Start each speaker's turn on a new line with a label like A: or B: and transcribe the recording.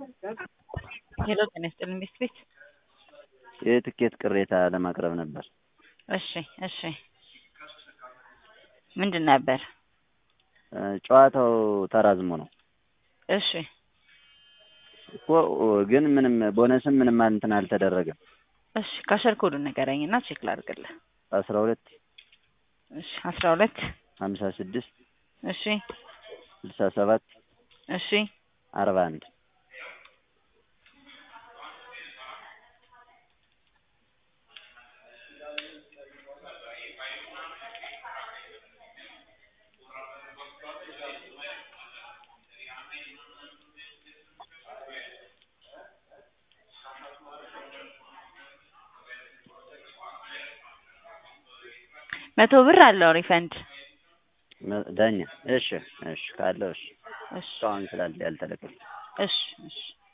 A: ሄሎ ጤና ይስጥልኝ ቤት ቤት
B: የትኬት ቅሬታ ለማቅረብ ነበር።
A: እሺ እሺ ምንድን ነበር?
B: ጨዋታው ተራዝሞ ነው
A: እሺ
B: እኮ ግን ምንም ቦነስም ምንም እንትን አልተደረገም።
A: እሺ ካሸር ኮዱን ንገረኝ እና ቼክ ላድርግልህ።
B: አስራ ሁለት
A: እሺ አስራ ሁለት
B: ሀምሳ ስድስት
A: እሺ
B: ስልሳ ሰባት
A: እሺ
B: አርባ አንድ
A: መቶ ብር አለው ሪፈንድ።
B: ዳኛ እሺ እሺ ካለው እሺ
A: እሺ
B: እስካሁን ስላለ ያልተለቀቀ
A: እሺ እሺ